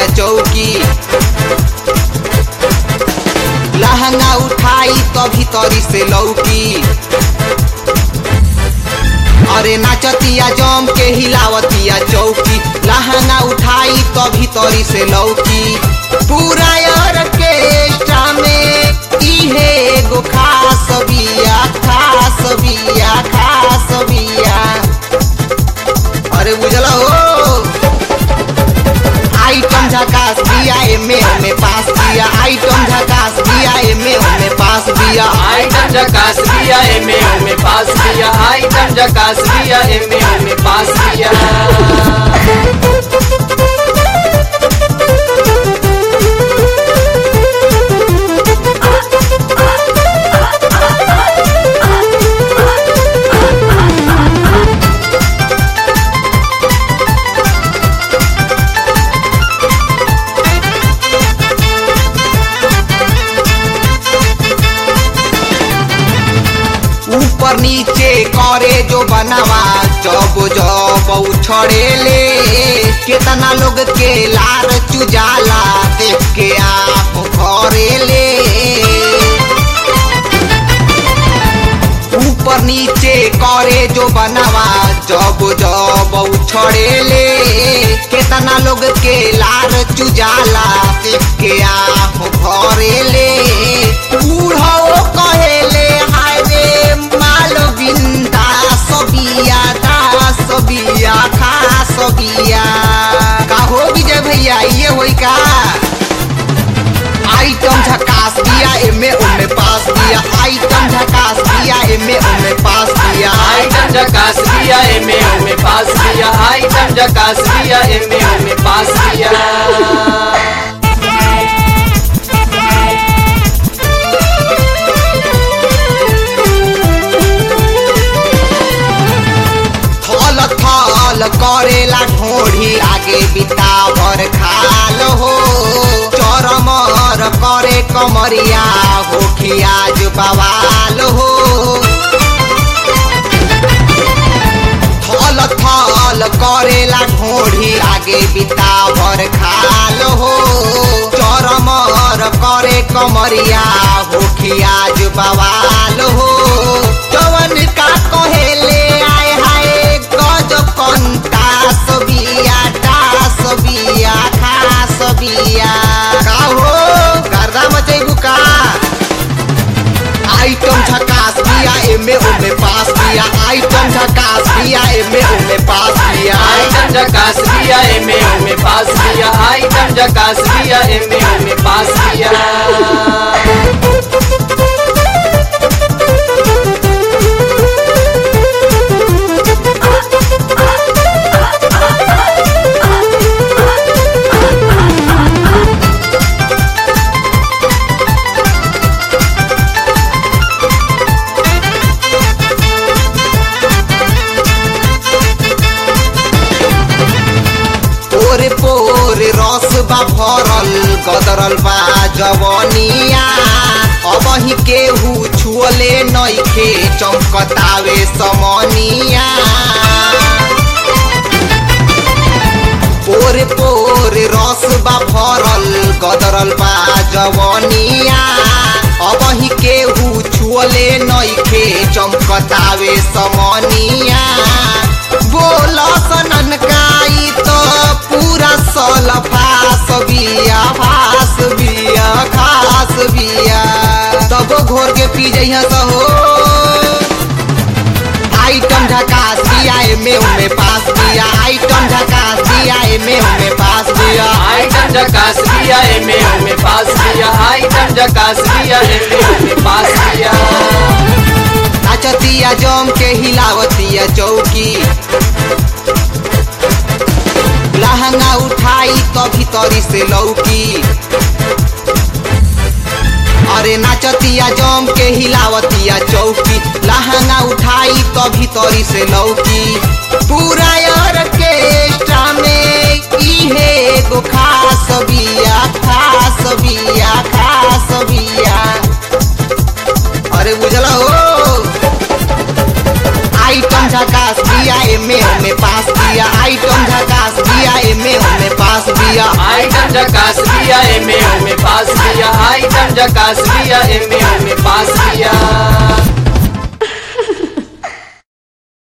दिया चौकी लहंगा उठाई तो भीतरी से लौकी अरे नाचतिया जम के हिलावतिया चौकी लहंगा उठाई तो भीतरी से लौकी पूरा ऑर्केस्ट्रा में इहे एगो खास बिया खास बिया खास बिया अरे बुझल हो आइटम झकास दिया एमे में पास दिया आइटम झकास दिया एमे में पास दिया आइटम जकास दिया एमे में पास दिया आइटम जकास दिया एमे में पास दिया ऊपर नीचे करे जो बनावा जब जब उछड़े ले कितना लोग के लार चुजाला देख के आप घरे ले ऊपर नीचे करे जो बनावा जब जब उछड़े ले कितना लोग के लार चुजाला देख के आप घरे ले बूढ़ो कहेले हाय रे माल बिंदा सबिया दा सबिया खा सबिया का हो विजय भैया ये होई का आइटम झकास दिया एमे ओमे पास दिया आइटम झकास दिया एमे ओमे पास दिया आइटम जकास दिया एमे में पास दिया आइटम जकास दिया एमे में पास दिया थल थल करेला ढोढ़ी आगे बितावर खाल हो चरमर करे कमरिया हो खियाज बवाल हो थल थल करेला ढोढ़ी आगे बितावर खाल हो चरमर करे कमरिया हो खियाज बवाल हो जवन का कहेले आय हाय गज कंता सबिया टास बिया खास बिया का हो गर्दा मचैबू का आइटम झकास दिया एमे ओमे पास दिया आइटम झकास दिया एमे ओमे पास दिया आइटम जकास दिया एमे में पास दिया आइटम जकास दिया एमे में पास दिया पोरे पोरे रस बा भरल गदरल बा जवनिया अब ही केहू छुअले नइखे चमकतावे समनिया पोरे पोरे रस बा भरल गदरल बा जवनिया अब ही केहू छुअले नइखे चमकतावे समनिया बोल सनन काई तो पूरा सल फास बिया फास बिया खास बिया तब घोर के पी जइहा सहो आइटम झकास दिया एमे ओमे पास दिया आइटम झकास दिया एमे ओमे पास दिया आइटम जकास दिया एमे में पास दिया आइटम जकास दिया एमे में पास दिया नाचतिया जम के हिलावतिया चौकी लहंगा उठाई तो भीतरी से लौकी अरे नाचतिया जम के हिलावतिया चौकी लहंगा उठाई तो भीतरी से लौकी पूरा ऑर्केस्ट्रा में इहे एगो खास बिया खास बिया खास बिया अरे बुझल हो आइटम झकास दिया एमे में पास दिया आइटम झकास दिया एमे में पास दिया बिया आइटम जकास बिया एमे ओमे पास बिया आइटम जकास बिया एमे ओमे पास बिया